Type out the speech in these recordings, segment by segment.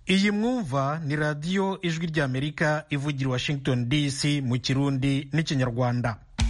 iyi mwumva ni radiyo ijwi ry'amerika ivugira washington dc mu kirundi n'ikinyarwanda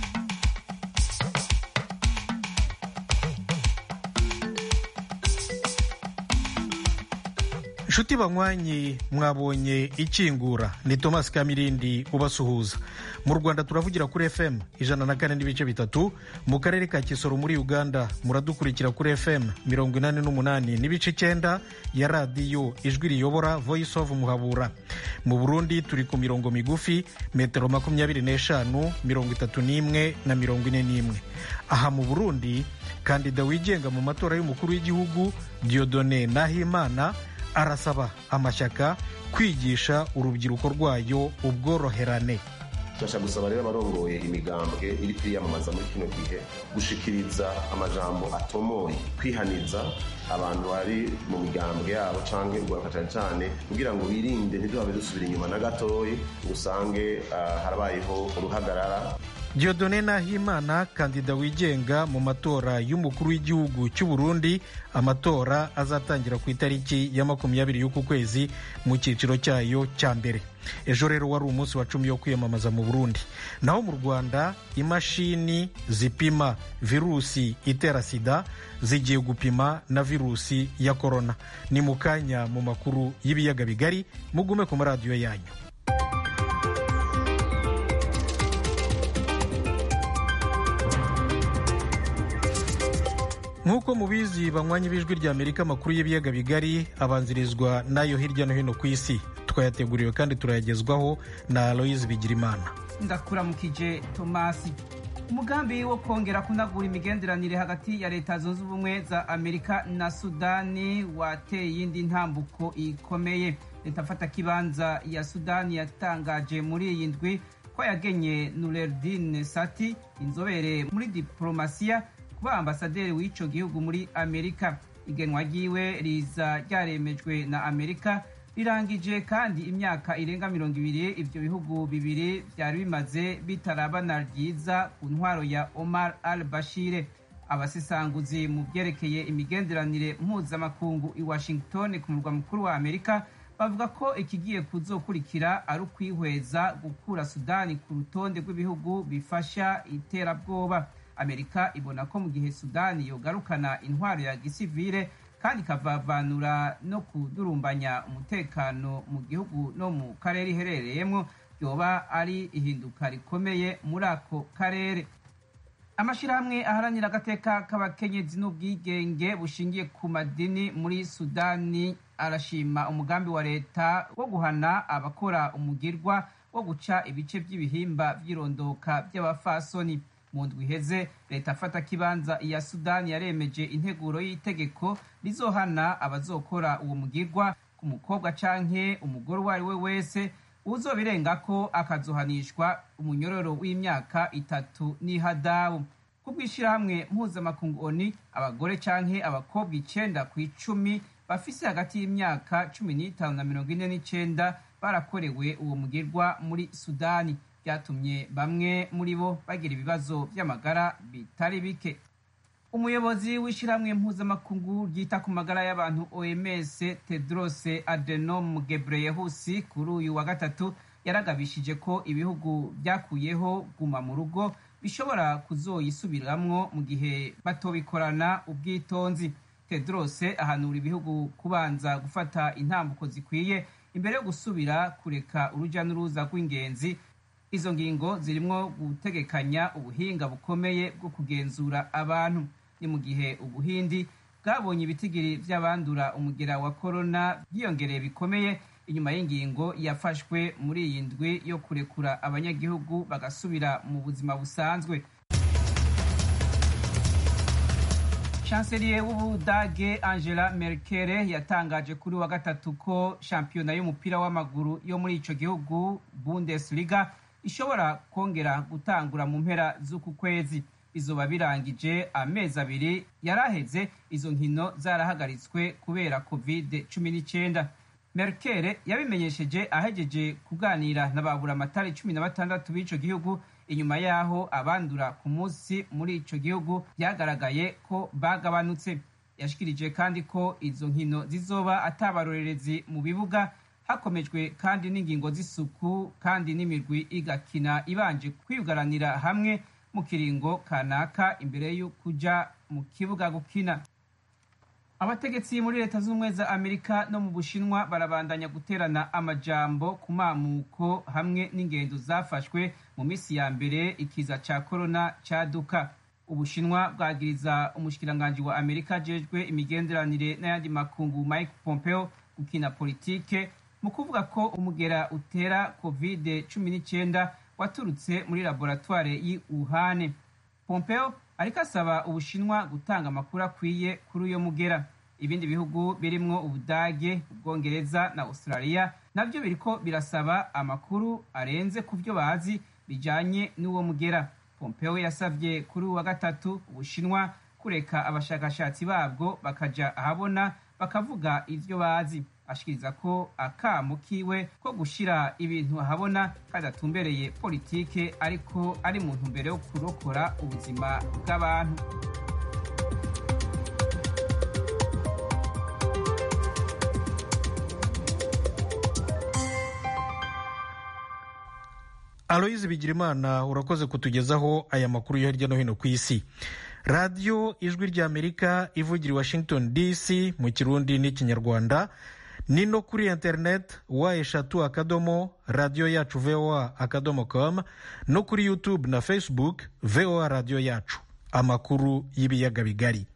nshuti banywanyi mwabonye ikingura ni thomas kamirindi ubasuhuza mu rwanda turavugira kuri fm ijana na kane n'ibice bitatu mu karere ka kisoro muri uganda muradukurikira kuri fm mirongo inani n'umunani n'ibice icyenda ya radiyo ijwi riyobora voice of muhabura mu burundi turi ku mirongo migufi metero makumyabiri n'eshanu mirongo itatu n'imwe na mirongo ine n'imwe aha mu burundi kandida wigenga mu matora y'umukuru w'igihugu diodone nahimana arasaba amashyaka kwigisha urubyiruko rwayo ubworoherane turashaka gusaba rero abarongoye imigambwe iri kwiyamamaza muri kino gihe gushikiriza amajambo atomoye kwihaniza abantu bari mu migambwe yabo cyangwa urwaruka cyane cyane kugira ngo birinde ntiduhabe dusubira inyuma na gatoyi ngo usange uh, harabayeho uruhagarara diodone nahimana kandida wigenga mu matora y'umukuru w'igihugu cy'u burundi amatora azatangira ku itariki ya makumyabiri y'uku kwezi mu cyiciro cyayo cya mbere ejo rero wari umunsi wa cumi wo kwiyamamaza mu burundi naho mu rwanda imashini zipima virusi itera sida zigiye gupima na virusi ya korona ni mu kanya mu makuru y'ibiyaga bigari mugume ku maradiyo yanyu nk'uko mubizi banywanyi b'ijwi rya amerika amakuru y'ibiyaga bigari abanzirizwa n'ayo hirya no hino ku isi twayateguriwe kandi turayagezwaho na aloyizi bigirimana ndakuramukije tomasi umugambi wo kongera kunagura imigenderanire hagati ya leta zunze ubumwe za amerika na sudani wateye iyindi ntambuko ikomeye leta mfatakibanza ya sudani yatangaje muri iyi ndwi ko yagenye nurerdin sati inzobere muri diporomasiya kuba ambasaderi w'ico gihugu muri amerika igenwa ryiwe riza ryaremejwe na amerika rirangije kandi imyaka irenga mirongo ibiri ivyo bihugu bibiri vyari bimaze bitarabana ryiza ku ntwaro ya omar al bashire abasesanguzi mu vyerekeye imigenderanire mpuzamakungu i washington ku murwa mukuru wa amerika bavuga ko ikigiye kuzokurikira ari ukwihweza gukura sudani ku rutonde rw'ibihugu bifasha iterabwoba amerika ibona ko mu gihe sudani yogarukana intwaro ya gisivile kandi ikavavanura no kudurumbanya umutekano mu gihugu no mu karere iherereyemo yoba ari ihinduka rikomeye muri ako karere amashyirahamwe aharanira agateka k'abakenyezi n'ubwigenge bushingiye ku madini muri sudani arashima umugambi wa leta wo guhana abakora umugirwa wo guca ibice by'ibihimba by'irondoka by'abafasoni mu ndwi iheze leta afata kibanza iya sudani yaremeje integuro y'itegeko rizohana abazokora uwo mugirwa ku mukobwa canke umugore uwo ari we wese uzobirenga ko akazohanishwa umunyororo w'imyaka itatu n'ihadabu ku bw'ishyirahamwe mpuzamakungu oni abagore canke abakobwa icenda ku icumi bafise hagati y'imyaka cumi n'itanu na mirongo ine n'icenda barakorewe uwo mugirwa muri sudani byatumye bamwe muri bo bagira ibibazo by'amagara bitari bike umuyobozi w'ishyirahamwe mpuzamakungu ryita ku magara y'abantu oms tedros adenom gebreyesus kuri uyu wa gatatu yaragabishije ko ibihugu byakuyeho guma mu rugo bishobora kuzoyisubiramwo mu gihe batobikorana ubwitonzi tedros ahanura ibihugu kubanza gufata intambuko zikwiye imbere yo gusubira kureka uruja n'uruza rw'ingenzi izo ngingo zirimo gutegekanya ubuhinga bukomeye bwo kugenzura abantu ni mu gihe ubuhindi bwabonye ibitigiri by'abandura umugera wa korona byiyongereye bikomeye inyuma y'ingingo yafashwe muri iyi ndwi yo kurekura abanyagihugu bagasubira mu buzima busanzwe chancelier w'ubudage angela merkel yatangaje kuri wa gatatu ko shampiyona y'umupira w'amaguru yo muri ico gihugu bundesliga ishobora kongera gutangura mu mpera z'uku kwezi bizoba birangije amezi abiri yaraheze izo nkino zarahagaritswe kubera covid cumi n'icyenda merkel yabimenyesheje ahegeje kuganira na baburamatari cumi na batandatu b'ico gihugu inyuma y'aho abandura ku munsi muri ico gihugu byagaragaye ko bagabanutse yashikirije kandi ko izo nkino zizoba atabarorerezi mu bibuga hakomejwe kandi n'ingingo z'isuku kandi n'imirwi igakina ibanje kwiyugaranira hamwe mu kiringo kanaka imbere yo kuja mu kibuga gukina abategetsi muri leta z'ubumwe za amerika no mu bushinwa barabandanya guterana amajambo ku mamuko hamwe n'ingendo zafashwe mu minsi ya mbere ikiza ca korona caduka ubushinwa bwagiriza umushikiranganji wa amerika ajejwe imigenderanire n'ayandi makungu mike pompeo gukina politike mu kuvuga ko umugera utera covid cumi n'icyenda waturutse muri laboratware y'i wuhane pompeo ariko asaba ubushinwa gutanga amakuru akwiye kuri uyo mugera ibindi bihugu birimwo ubudage ubwongereza na australia navyo biriko birasaba amakuru arenze ku vyo bazi bijanye n'uwo mugera pompeo yasavye kuri uwa gatatu ubushinwa kureka abashakashatsi babwo bakaja ahabona bakavuga ivyo bazi ashikiriza ko akamo kiwe ko gushira ibintu ahabona kadatumbereye politike ariko ari mu ntumbero yo kurokora ubuzima bw'abantu aloyizi bigirimana urakoze kutugezaho aya makuru yo hirya no hino ku isi radiyo ijwi ry'amerika ivugira i washington dc mu kirundi n'ikinyarwanda ni no kuri interineti wa eshatu akadomo radiyo yacu voa akadomo com no kuri youtube na facebook voa radiyo yacu amakuru y'ibiyaga bigari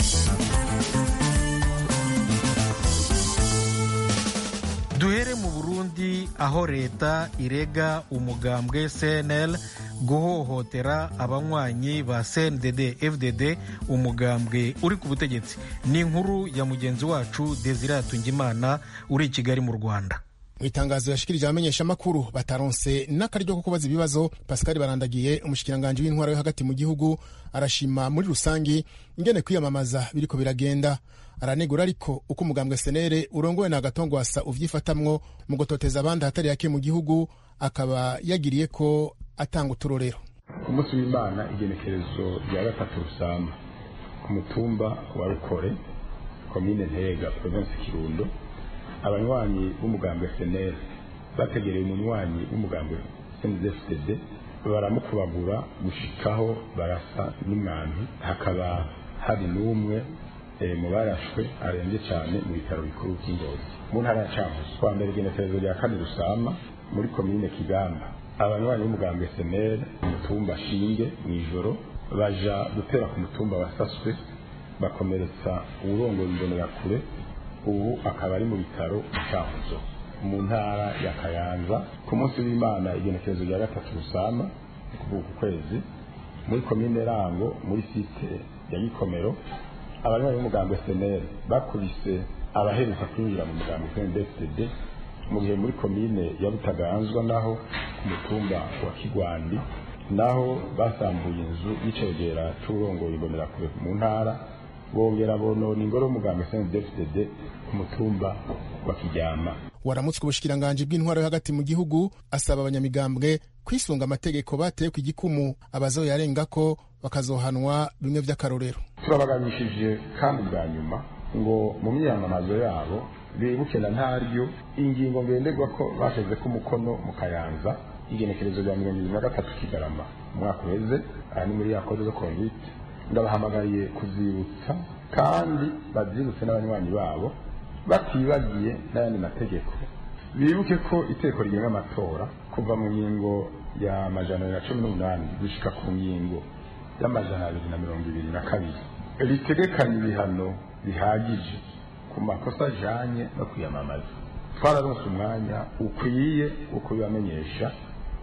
duhere mu burundi aho leta irega umugambwe cnl guhohotera abanywanyi ba cndd fdd umugambwe uri ku butegetsi ni inkuru ya mugenzi wacu desire hatungimana uri i kigali mu rwanda mu itangazo yashikirije abamenyeshamakuru bataronse n'akaryo ko kubaza ibibazo pascal barandagiye umushikiranganji w'intwaro yo hagati mu gihugu arashima muri rusangi ingene kwiyamamaza biriko biragenda aranegura ariko uko umugambwe senere urongowe na gatongwasa uvyifatamwo mu gutoteza abandi ahatari hake mu gihugu akaba yagiriye ko atanga uturorero ku munsi w'imana igenekerezo rya gatatu rusamba ku mutumba wa rukore komine ntega provinsi kirundo abanywanyi b'umugambwe senere bategereye umunywanyi w'umugambwe snzfdd baramukubagura gushikaho barasa n'umwambi hakaba hari n'umwe mu barashwe arembye cyane mu bitaro bikuru by'ingozi mu ntara ya cankuzo kwa mbere igenekerezo rya kane rusama muri komine kigamba abanywanyi b'umugambwe senere umutumba shinge mu ijoro baja gutera ku mutumba wasaswe bakomeretsa uwurongoye imbonerakure ubu akaba ari mu bitaro cankuzo mu ntara ya kayanza ku munsi w'imana igenekerezo rya gatatu rusama kuvuga ku kwezi muri komine rango muri site ya gikomero abanywanyi b'umugambwe senere bakubise abaheruka kwinjira mu mugambwe cndfdd mu gihe muri komine ya butaganzwa naho ku mutumba wa kigwandi naho basambuye inzu y'icegera c'uburongoye imbonerakure mu ntara bongera bonona ingoro y'umugambwe cndfdd ku mutumba wa kiryama waramutswe ubushikiranganji bw'intwaro yo hagati mu gihugu asaba abanyamigambwe kwisunga amategeko bateye ku igikumu abazoyarenga ko bakazohanwa bimwe vy'akarorero turabagabishije kandi bwa nyuma ngo mu myiyamamazo yabo bibuke na ntaryo ingingo ngenderwa ko bashize ko umukono mu kayanza igenekerezo rya mirongo ibiri na gatatu kigarama umwaka uheze aha ni muri ya kode zo kondite ndabahamagariye kuzibutsa kandi babyibutse n'abanywanyi babo batibagiye n'ayandi mategeko bibuke ko iteko rigenga amatora kuva mu ngingo ya majana abiri na cumi n'umunani gushika ku ngingo y'amajana abiri na mirongo ibiri na kabiri ritegekanya ibihano bihagije ku makosa ajanye no kwiyamamaza twararonse umwanya ukwiye wo kubibamenyesha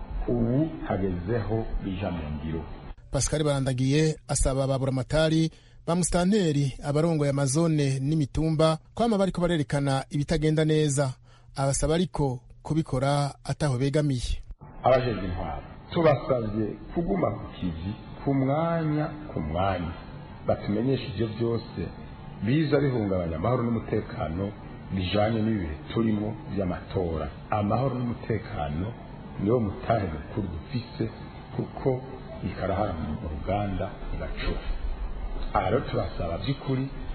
ubu hagezeho bija mu ngiro pascal barandagiye asaba baburamatari ba musitanteri abarongoye amazone n'imitumba kwama bariko barerekana ibitagenda neza abasaba ariko kubikora ataho begamiye abajejwe intwaro tubasabye kuguma ku kivi ku mwanya ku mwanya batumenyesha ivyo byose biza bihungabanya amahoro n'umutekano bijanye n'ibihe turimo vy'amatora amahoro n'umutekano niwo mutahe mukuru dufise kuko ikarahara mu ruganda igacura aha rero turasaba by'ukuri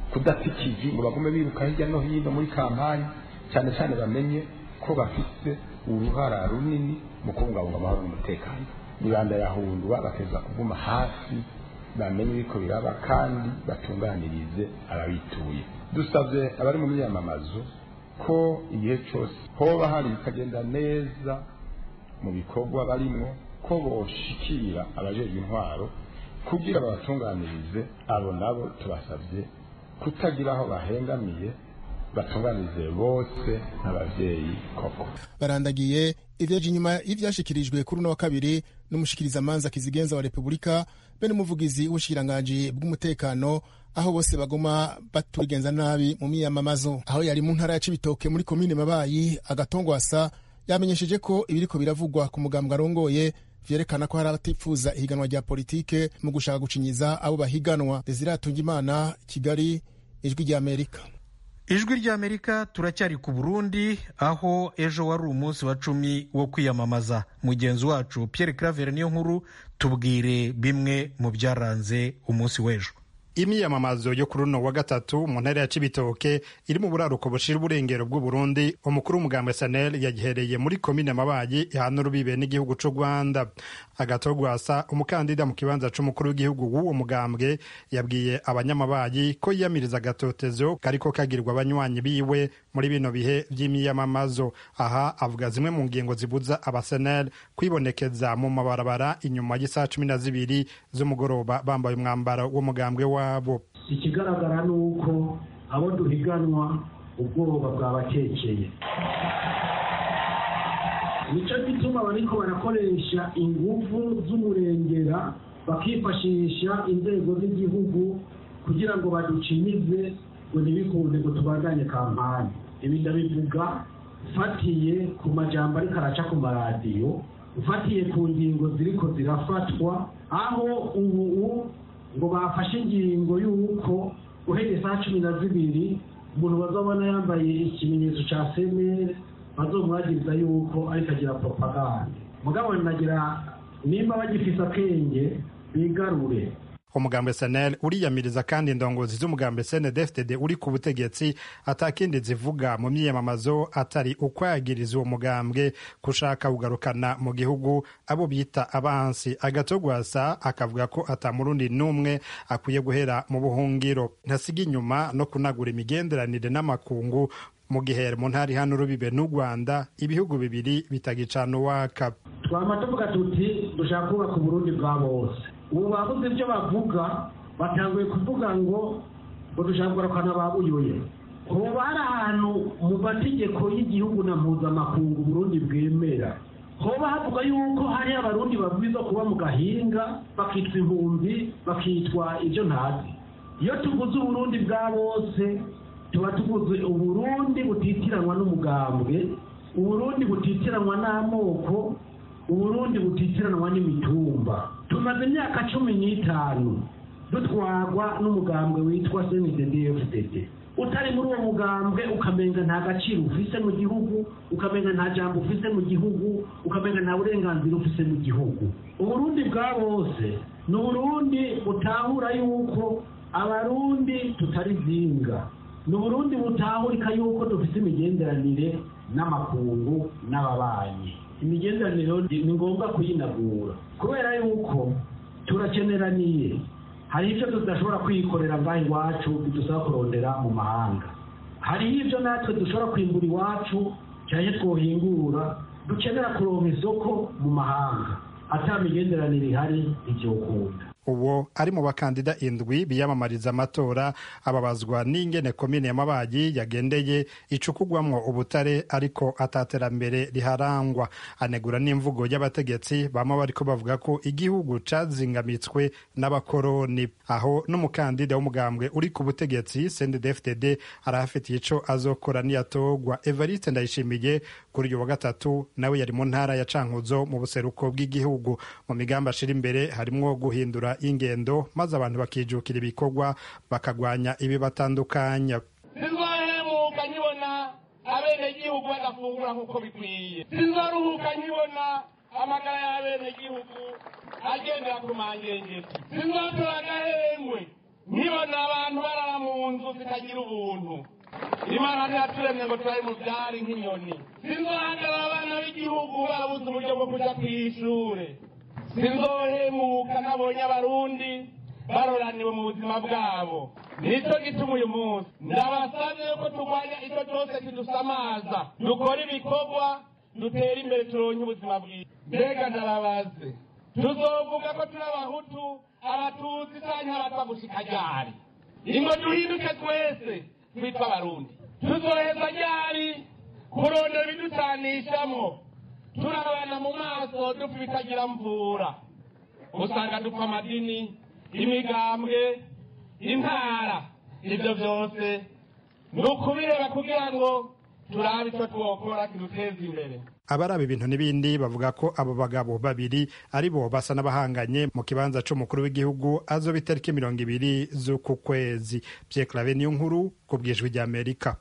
kudatikije ngo bagume biruka hirya no hino muri kampani cyane cyane bamenye ko bafite uruhara runini mu kubungabunga amahoro n'umutekano nibanda yahundwa bateza kuguma hasi bamenye ibiko biraba kandi batunganirize ababituye dusabye abari mu myamamazo ko igihe cyose hoba hari ikagenda neza mu bikorwa barimo ko boshikira abajejwe intwaro kugira babatunganirize abo nabo tubasabye kutagira aho bahengamiye batunganirize bose nk'abavyeyi koko barandagiye ivyaje inyuma y'ivyashikirijwe kuri uno wa kabiri n'umushikirizamanza kizigenza wa repubulika be n'umuvugizi w'ubushikiranganji bw'umutekano aho bose bagoma baturigenza nabi mu miyamamazo aho yari mu ntara ya cibitoke muri komine mabayi agatongwasa yamenyesheje ko ibiriko biravugwa ku mugambwe arongoye vyerekana ko hari abatifuza ihiganwa rya politike mu gushaka gucinyiza abo bahiganwa desire atungimana kigali ijwi ry'amerika ijwi ry'amerika turacyari ku burundi aho ejo wari umunsi wa cumi wo kwiyamamaza mugenzi wacu pierre claver niyo nkuru tubwire bimwe mu byaranze umunsi w'ejo imyiyamamazo yo kuri uno wa gatatu mu ntara ya cibitoke iri mu buraruko bushira uburengero bw'uburundi umukuru w'umugambwe sanel yagihereye muri komine mabayi ihana urubibe n'igihugu c'u rwanda agatogwasa umukandida mu kibanza c'umukuru w'igihugu w'uwo mugambwe yabwiye abanyamabayi ko yiyamiriza agatotezo kariko kagirwa abanywanyi biwe muri bino bihe vy'imyiyamamazo aha avuga zimwe mu ngingo zibuza abasenel kwibonekeza mu mabarabara inyuma y'isaha cumi na zibiri z'umugoroba bambaye umwambaro w'umugambwe wabo ikigaragara ni uko abo duhiganwa ubwoba bwabakekeye nicyo gituma bariko barakoresha inguvu z'umurengera bakifashisha inzego z'igihugu kugira ngo baducinyize ngo ntibikunde ngo tubandanye kampani ibi ndabivuga ufatiye ku majambo ariko araca ku maradiyo ufatiye ku ngingo ziriko zirafatwa aho ubu ngo bafashe ingingo y'uko uhereye saa cumi na zibiri umuntu bazabona yambaye ikimenyetso cya semere bazomwagiriza yuko ariko agira propaganda mugabo nagira nimba bagifise akenge bigarure umugambwe senel uriyamiriza kandi indongozi z'umugambwe snedfdd uri ku butegetsi atakindi zivuga mu myiyamamazo atari ukwagiriza uwo mugambwe kushaka kugarukana mu gihugu abo bita abansi agatogwasa akavuga ko atamurundi n'umwe akwiye guhera mu buhungiro ntasiga inyuma no kunagura imigenderanire n'amakungu mu gihe mu ntara hano urubibe n'u rwanda ibihugu bibiri bitagicana uwaka twama tuvuga tuti dushaka kubaka uburundi bwa bose ubu bavuze ibyo bavuga batanguye kuvuga ngo ngo dushaka kugarukana babuyoye hoba hari ahantu mu mategeko y'igihugu na mpuzamakungu uburundi bwemera hoba havuga yuko hari abarundi babwiza kuba mu gahinga bakitwa impunzi bakitwa ibyo ntazi iyo tuvuze uburundi bwa bose tuba tuvuze uburundi butitiranwa n'umugambwe uburundi butitiranwa n'amoko uburundi butitiranwa n'imitumba tumaze imyaka cumi n'itanu dutwarwa n'umugambwe witwa cnddfdd utari muri uwo mugambwe ukamenga nta gaciro ufise mu gihugu ukamenga nta jambo ufise mu gihugu ukamenga nta burenganzira ufise mu gihugu uburundi bwa bose ni uburundi butahura yuko abarundi tutari zinga ni uburundi butahurika yuko dufite imigenderanire n'amakungu n'ababanyi imigenderanire ni ngombwa kuyinagura kubera yuko turakeneraniye hari ibyo tudashobora kwikorera ngaho iwacu bidusaba kurondera mu mahanga hariho ibyo natwe dushobora kwimbura iwacu cyane twohingura dukenera kuronka isoko mu mahanga ata migenderanire ihari ibyokunda uwo ari mu bakandida indwi biyamamariza amatora ababazwa n'ingene komine ya mabayi yagendeye icukugwamwo ubutare ariko ataterambere riharangwa anegura n'imvugo y'abategetsi bama bariko bavuga ko igihugu cazingamitswe n'abakoroni aho n'umukandida w'umugambwe uri ku butegetsi CNDD-FDD arahafitiye ico azokora niyatogwa Evariste Ndayishimiye kuri uyu wa gatatu nawe yari mu ntara ya Cankuzo mu buseruko bw'igihugu mu migambi ashira imbere harimwo guhindura ingendo maze abantu bakijukira ibikorwa bakagwanya ibibatandukanya sinzahemuka nkibona abenegihugu badafungura nk'uko bikwiye sinzaruhuka nkibona amagara y'abenegihugu agendera ku mangengeti sinzatora agahengwe nkibona abantu barara mu nzu zitagira ubuntu imana ntiyaturemye ngo turabe mu byari nk'inyoni sinzohagarara abana b'igihugu barabuze uburyo bwo kuja ku ishure sinzohemuka nabonye abarundi baroraniwe mu buzima bwabo nicyo gituma uyu munsi ndabasabye yuko turwanya icyo cyose kidusamaza dukora ibikorwa dutera imbere turonke ubuzima bwiza mbega ndarabaze tuzovuga ko turi abahutu abatutsi canke abatwa gushika ryari ingo duhinduke twese twitwa abarundi tuzoheza ryari kurondera ibiducanishamwo turabana mu maso dupfa ibitagira mvura usanga dupfa amadini imigambwe intara ibyo byose ni ukubireba kugira ngo turabe icyo twokora kiduteza imbere abaraba ibintu n'ibindi bavuga ko abo bagabo babiri ari bo basa n'abahanganye mu kibanza c'umukuru w'igihugu azoba itariki mirongo ibiri z'uku kwezi Pierre Claver niyo nkuru ku bwijwi ry'Amerika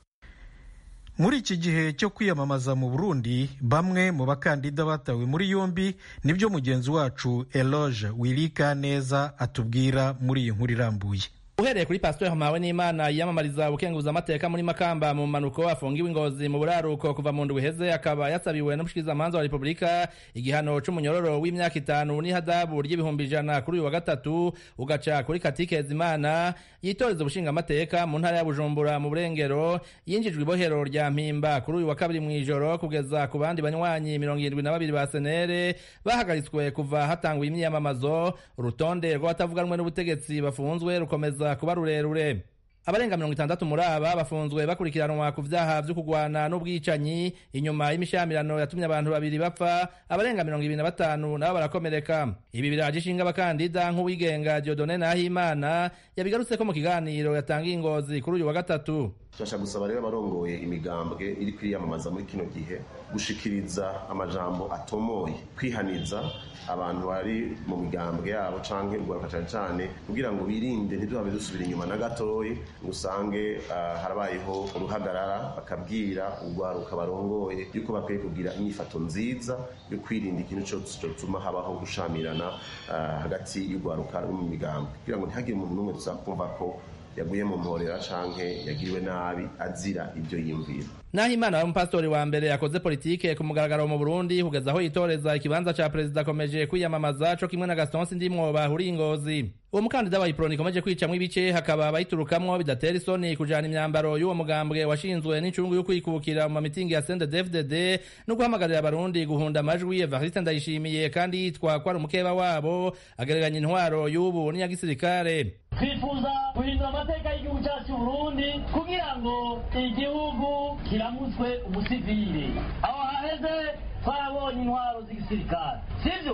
muri iki gihe cyo kwiyamamaza mu burundi bamwe mu bakandida batawe muri yombi nibyo mugenzi wacu eloge wirika neza atubwira muri iyi nkuru irambuye uhereye kuri pasiteri mpawe n'imana yiyamamariza ubukenguza amateka muri makamba mu mpanuko afungiwe ingozi mu buraruko kuva mu ndwi iheze akaba yasabiwe n'umushikirizamanza wa repubulika igihano c'umunyororo w'imyaka itanu n'ihadabu ry'ibihumbi ijana kuri uyu wa gatatu ugaca kuri katikeza imana yitoreza ubushinga amateka mu ntara ya bujumbura mu burengero yinjijwe ibohero rya mpimba kuri uyu wa kabiri mw'ijoro kugeza ku bandi banywanyi mirongo irindwi na babiri ba senere bahagaritswe kuva hatanguye imyiyamamazo urutonde rw'abatavuganwe n'ubutegetsi bafunzwe rukomeza kuba rurerure abarenga mirongo itandatu muri aba bafunzwe bakurikiranwa ku vyaha vyo kugwana n'ubwicanyi inyuma y'imishyamirano yatumye abantu babiri bapfa abarenga mirongo ibiri na batanu nabo barakomereka ibi biraje ishinga abakandida nk'uwigenga diodone nahimana yabigarutseko mu kiganiro yatangiye ingozi kuri uyu wa gatatu turashaka gusaba rero abarongoye imigambwe iri kwiyamamaza muri kino gihe gushikiriza amajambo atomoye kwihaniza abantu bari mu migambwe yabo canke urwaruka cane cane kugira ngo birinde ntiduhabe dusubira inyuma na gatoyi ngo usange uh, harabayeho uruhagarara bakabwira urwaruka barongoye yuko bakwiye kugira inyifato nziza yo kwirinda ikintu cyose cyotuma habaho gushamirana uh, hagati y'urwaruka no mu migambwe kugira ngo ntihagire umuntu n'umwe tuzakumva ko yaguye mu mporera canke yagiriwe nabi azira ibyo yiyumvira naho imana wari umupasitori wa mbere yakoze politike ku mugaragaro mu burundi kugeza aho yitoreza ikibanza ca perezida akomeje kwiyamamaza co kimwe na gastonsi ndimwo bahuriye ingozi uwo mukandida wa iproni ikomeje kwicamwo ibice hakaba abayiturukamwo bidatera isoni kujana imyambaro y'uwo mugambwe washinzwe n'incungu yo kwikukira mu mamitingi ya sende dfdd no guhamagarira abarundi guhunda amajwi evariste ndayishimiye kandi yitwa ko ari umukeba wabo agereranya intwaro y'ubu n'iya gisirikare twifuza guhindura amateka y'igihugu cyacu Burundi kugira ngo igihugu kiramutswe umusivile aho haheze twarabonye intwaro z'igisirikare sibyo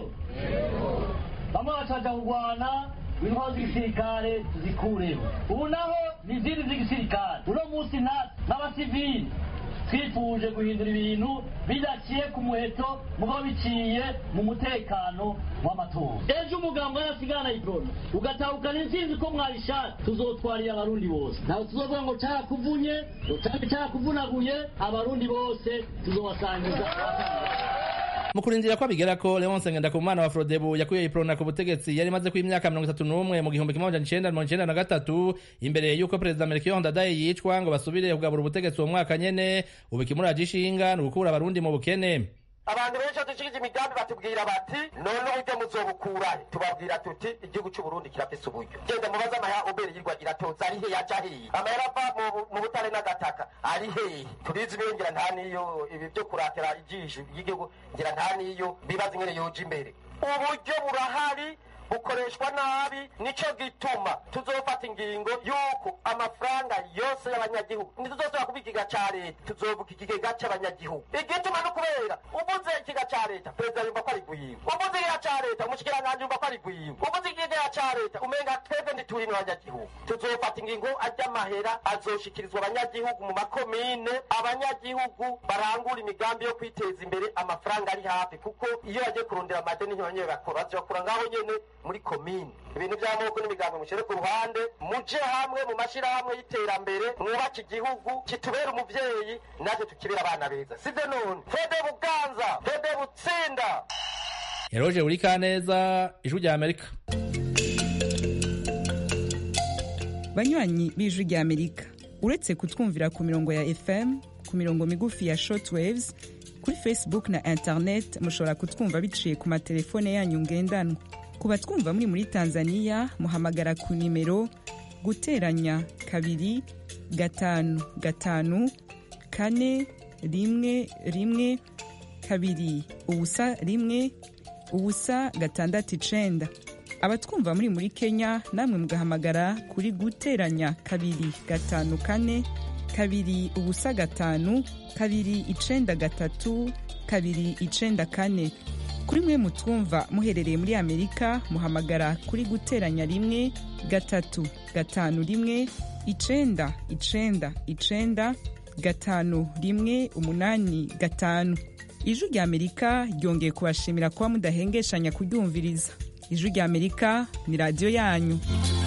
bamwe bacaja kurwana intwaro z'igisirikare tuzikureho ubu naho ni izindi z'igisirikare uno munsi natwe n'abasivili twifuje guhindura ibintu bidaciye ku muheto mugabo biciye mu mutekano w'amatora ejo umugambo yarasigana iprona ugatahukana intsinzi ko mwabishatse tuzotwarira abarundi bose ntabwo tuzovuga ngo carakuvunye ngo carakuvunaguye abarundi bose tuzobasangiza mu kurindira ko abigera ko leonse ngendakumana wa frodebu yakuye iprona ku butegetsi yari imaze ku imyaka mirongo itatu n'umwe mu gihumbi kimwe amajana icenda mirongo icenda na gatatu imbere y'uko perezida melchior ndadaye yicwa ngo basubire kugabura ubutegetsi uwo mwaka nyene ubu ikimuraje ishinga ni ugukura abarundi mu bukene abantu benshi dushikije imigambi batubwira bati none uburyo muzobukurahe tubabwira tuti igihugu c'uburundi kirafise uburyo genda mubaze amahera ubere yirwa iratoza ari he yaja hehe amahera ava mu butare n'agataka ari hehe turizi niyo ngira nta niyo ibi vyo kuratira ijisho ry'igihugu ngira nta niyo bibaza ingene yoja imbere uburyo burahari bukoreshwa nabi nico gituma tuzofata ingingo yuko amafaranga yose y'abanyagihugu ntituzosubira kuba ikigega ca leta tuzovuga ikigega c'abanyagihugu igituma no kubera uvuze ikigega ca leta perezida yumva ko ari gwiwe uvuze ikigega ca leta umushikiranganji yumva ko ari gwiwe uvuze ikigega ca leta umenga twebwe ntituri n'abanyagihugu tuzofata ingingo ajya amahera azoshikirizwa abanyagihugu mu makomine abanyagihugu barangura imigambi yo kwiteza imbere amafaranga ari hafi kuko iyo bagiye kurondera amadeni ntibanyene bakora bazokura ngaho nyene muri komine ibintu by'amoko n'imigambi mushyire ku ruhande muje hamwe mu mashyirahamwe y'iterambere mwubake igihugu kitubera umuvyeyi natwe tukibera abana beza sivyo none fede buganza fede butsinda eroje uri kaneza ijwi rya amerika banywanyi b'ijwi rya amerika uretse kutwumvira ku mirongo ya fm ku mirongo migufi ya shortwaves kuri facebook na internet mushobora kutwumva biciye ku matelefone yanyu ngendanwa ku batwumva muri muri tanzania muhamagara ku nimero guteranya kabiri gatanu gatanu kane rimwe rimwe kabiri ubusa rimwe ubusa gatandatu icenda abatwumva muri muri kenya namwe mugahamagara kuri guteranya kabiri gatanu kane kabiri ubusa gatanu kabiri icenda gatatu kabiri icenda kane kuri mwe mutwumva muherereye muri amerika muhamagara kuri guteranya rimwe gatatu gatanu rimwe icenda icenda icenda gatanu rimwe umunani gatanu ijwi rya amerika ryongeye kubashimira kuba mudahengeshanya kuryumviriza ijwi rya amerika ni radiyo yanyu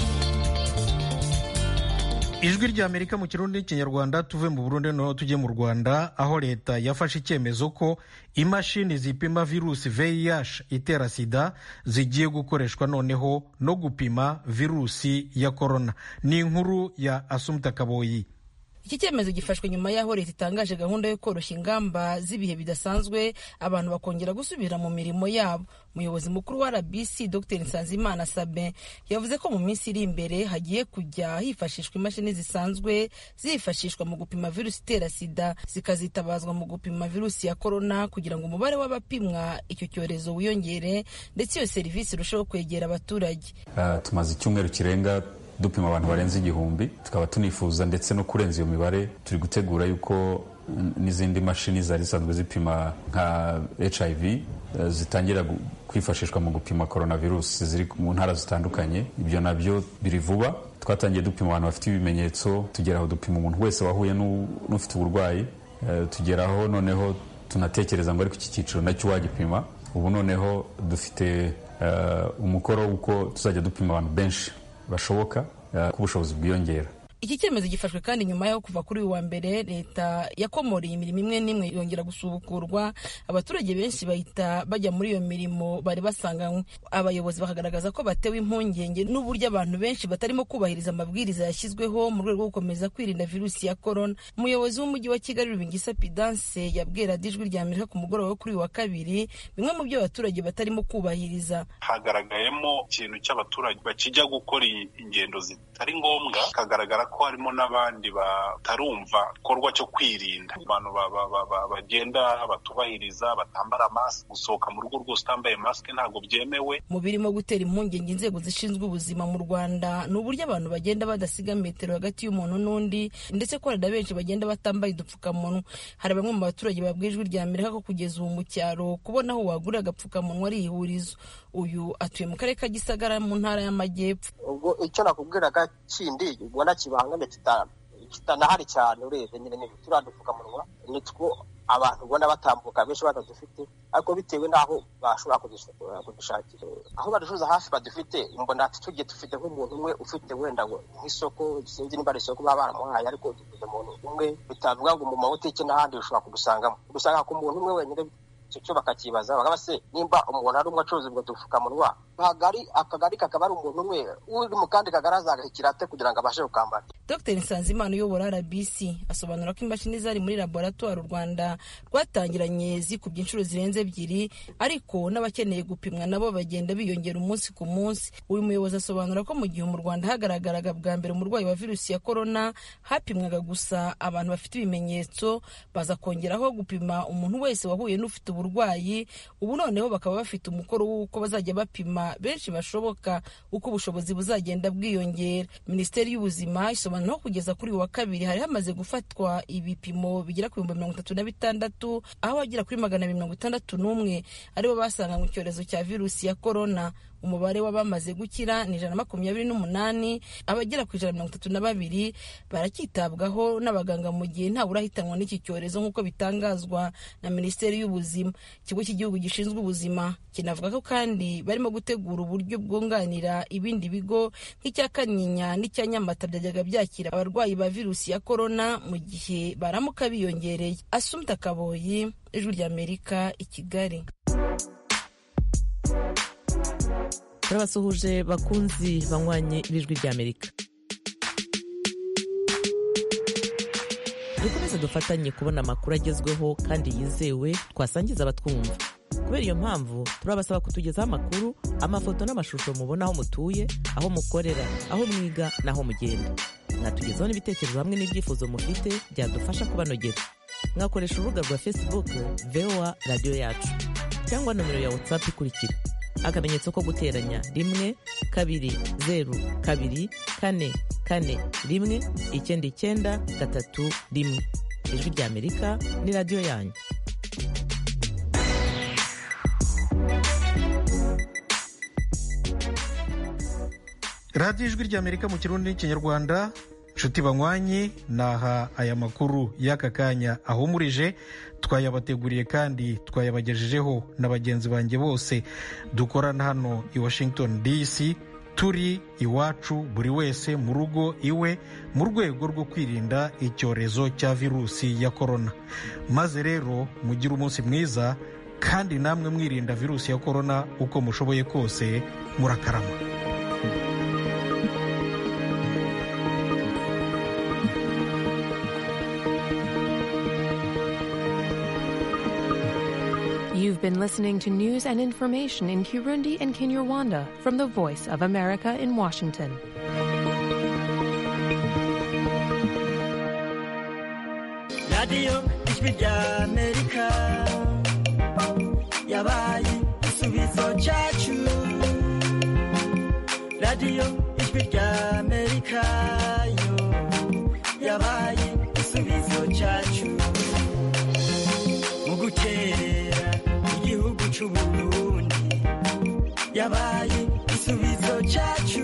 ijwi rya amerika mu kirundi n'ikinyarwanda tuve mu burundi noneho tujye mu rwanda aho leta yafashe icyemezo ko imashini zipima virusi vih itera sida zigiye gukoreshwa noneho no gupima virusi ya korona ni inkuru ya asumta kaboyi iki cyemezo gifashwe nyuma y'aho leta itangaje gahunda yo koroshya ingamba z'ibihe bidasanzwe abantu bakongera gusubira mu mirimo yabo umuyobozi mukuru wa rbc dr nsanzimana sabe yavuze ko mu minsi iri imbere hagiye kujya hifashishwa imashini zisanzwe zifashishwa mu gupima virusi itera sida zikazitabazwa mu gupima virusi ya korona kugira ngo umubare w'abapimwa icyo cyorezo wiyongere ndetse iyo serivisi irusheho kwegera abaturage uh, tumaze icyumweru kirenga dupima abantu barenze igihumbi tukaba tunifuza ndetse no kurenza iyo mibare turi gutegura yuko n'izindi mashini zari zisanzwe zipima nka hiv zitangira kwifashishwa mu gupima coronavirus ziri mu ntara zitandukanye ibyo nabyo biri vuba twatangiye dupima abantu bafite ibimenyetso tugeraho dupima umuntu wese wahuye n'ufite uburwayi tugeraho noneho tunatekereza ngo ariko iki cyiciro nacyo wagipima ubu noneho dufite umukoro w'uko tuzajya dupima abantu benshi bashoboka ko ubushobozi bwiyongera iki cyemezo gifashwe kandi nyuma yo kuva kuri uyu wa mbere leta yakomoreye imirimo imwe n'imwe yongera gusubukurwa abaturage benshi bahita bajya muri iyo mirimo bari basanganywe abayobozi bakagaragaza ko batewe impungenge n'uburyo abantu benshi batarimo kubahiriza amabwiriza yashyizweho mu rwego rwo gukomeza kwirinda virusi ya korona umuyobozi w'umujyi wa kigali rubingisa pidanse yabwira ijwi rya amerika ku mugoroba wo kuri uyu wa kabiri bimwe mu byo abaturage batarimo kubahiriza hagaragayemo ikintu cy'abaturage bakijya gukora ingendo zitari ngombwa hakagaragara ko harimo n'abandi batarumva igikorwa cyo kwirinda abantu bagenda batubahiriza batambara masike gusohoka mu rugo rwose utambaye masike ntabwo byemewe mu birimo gutera impungenge inzego zishinzwe ubuzima mu rwanda ni uburyo abantu bagenda badasiga metero hagati y'umuntu n'undi ndetse ko hari na benshi bagenda batambaye udupfukamunwa hari bamwe mu baturage babwiye ijwi rya amerika ko kugeza ubu mu cyaro kubona aho wagurira agapfukamunwa ari ihurizo uyu atuye mu karere ka gisagara mu ntara y'amajyepfo ubwo icyo nakubwiraga kindi ubona kibangamye kitanahari cyane urebye nyine ni turiya dupfukamunwa nitwo abantu ubona batambuka benshi batadufite ariko bitewe n'aho bashobora kudushakira aho baducuruza hafi badufite mbona tugiye dufite nk'umuntu umwe ufite wenda nk'isoko sinzi niba ari isoko baba baramuhaye ariko dufite umuntu umwe bitavuga ngo mu mabutike n'ahandi ushobora kudusangamo udusanga ku muntu umwe wenyine icyo cyo bakakibaza bakaba se nimba umuntu ari umwe acuruza ubwo dupfukamunwa akagari akagari kakaba ari umuntu umwe uri mu kandi kagari azagahikira ate kugira ngo abashe kukambara dr nsanzimana uyobora rbc asobanura ko imashini zari muri laboratoire u rwanda rwatangiranye zikubye inshuro zirenze ebyiri ariko n'abakeneye gupimwa nabo bagenda biyongera umunsi ku munsi uyu muyobozi asobanura ko mu gihe mu rwanda hagaragaraga bwa mbere umurwayi wa virusi ya korona hapimwaga gusa abantu bafite ibimenyetso baza kongeraho gupima umuntu wese wahuye n'ufite uburwayi ubu noneho bakaba bafite umukoro w'uko bazajya bapima benshi bashoboka uko ubushobozi buzagenda bwiyongera minisiteri y'ubuzima isobanura ko kugeza kuri uyu wa kabiri hari hamaze gufatwa ibipimo bigera ku bihumbi mirongo itatu na bitandatu aho abagera kuri magana abiri mirongo itandatu n'umwe aribo basanganywe icyorezo cya virusi ya korona umubare w'abamaze gukira ni ijana na makumyabiri n'umunani abagera ku ijana na mirongo itatu na babiri baracyitabwaho n'abaganga mu gihe ntawe urahitanwa n'iki cyorezo nk'uko bitangazwa na minisiteri y'ubuzima ikigo cy'igihugu gishinzwe ubuzima kinavuga ko kandi barimo gutegura uburyo bwunganira ibindi bigo nk'icya kanyinya n'icya nyamata byajyaga byakira abarwayi ba virusi ya korona mu gihe baramuka biyongereye asumta kaboyi ijwi ry'amerika i kigali turabasuhuje bakunzi banywanye b'ijwi ry'amerika dukomeze dufatanye kubona amakuru agezweho kandi yizewe twasangiza abatwumva kubera iyo mpamvu turabasaba kutugezaho amakuru amafoto n'amashusho mubona aho mutuye aho mukorera aho mwiga n'aho mugenda mwatugezaho n'ibitekerezo hamwe n'ibyifuzo mufite byadufasha kubanogera mwakoresha urubuga rwa facebook voa radiyo yacu cyangwa nomero ya whatsapp ikurikira akamenyetso ko guteranya rimwe kabiri zeru kabiri kane kane rimwe icyenda icyenda gatatu rimwe ijwi ry'amerika ni radiyo yanyu radiyo ijwi ry'amerika mu kirundi n'ikinyarwanda nshuti banywanyi naha aya makuru y'aka kanya ahumurije twayabateguriye kandi twayabagejejeho na bagenzi banjye bose dukorana hano i washington dc turi iwacu buri wese mu rugo iwe mu rwego rwo kwirinda icyorezo cya virusi ya korona maze rero mugire umunsi mwiza kandi namwe mwirinda virusi ya korona uko mushoboye kose murakarama You've been listening to news and information in Kirundi and Kinyarwanda from the Voice of America in Washington. radiyo ijwi rya amerika yabaye igisubizo cyacu radiyo ijwi rya amerika yo yabaye igisubizo cyacu mu guterera igihugu cy'u burundi yabaye igisubizo cyacu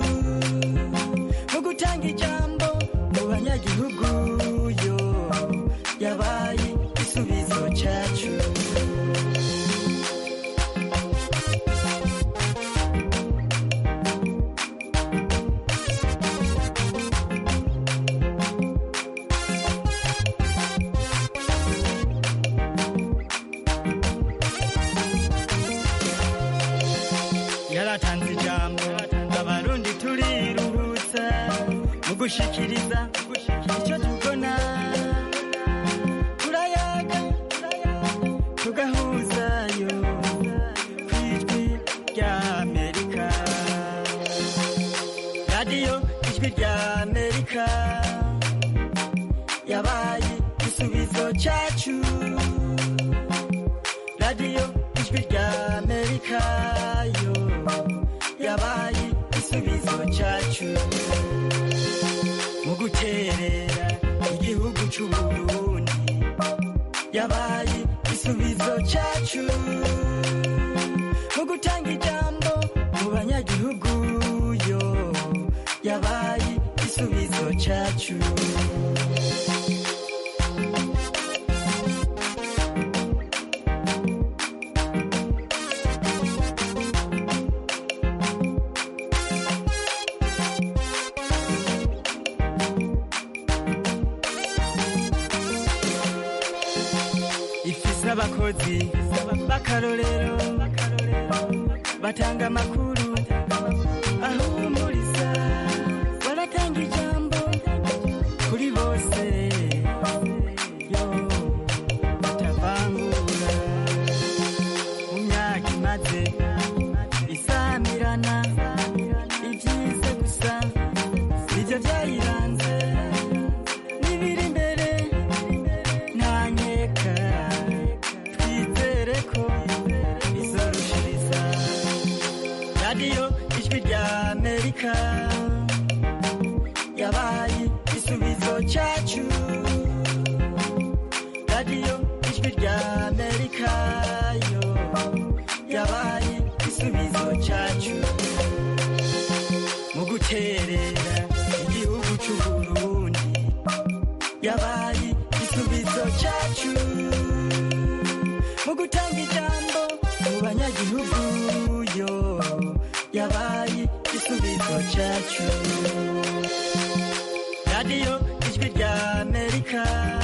mu gutanga ijambo mu banyagihugu yo yabaye igisubizo cyacu yaratanze ijambo abarundi turiruhutsa mu gushikiriza icyo tubona turayaga tugahuzayo ku ijwi rya amerika radiyo ijwi rya amerika yabaye igisubizo cyacu radiyo ijwi rya amerika yo yabaye igisubizo cyacu mu guterera igihugu cy'u burundi yabaye igisubizo cyacu mu gutanga ijambo mu banyagihugu yo yabaye igisubizo cyacu ifise abakozi b'akarorero batanga amakuru ahumuriza baratanga ijambo kuri bose yo batavangura mu myaka imaze isamirana ibyiza gusa nibyo byayiranze n'ibiri imbere nta nkeka twizere ko izorushiriza radiyo ijwi rya amerika yabaye igisubizo cyacu radiyo ijwi rya amerika yo yabaye igisubizo cyacu mu guterera igihugu cy'u burundi yabaye igisubizo cyacu mu gutanga ijambo mu banyagihugu yo yabaye igisubizo cyacu radiyo ijwi rya amerika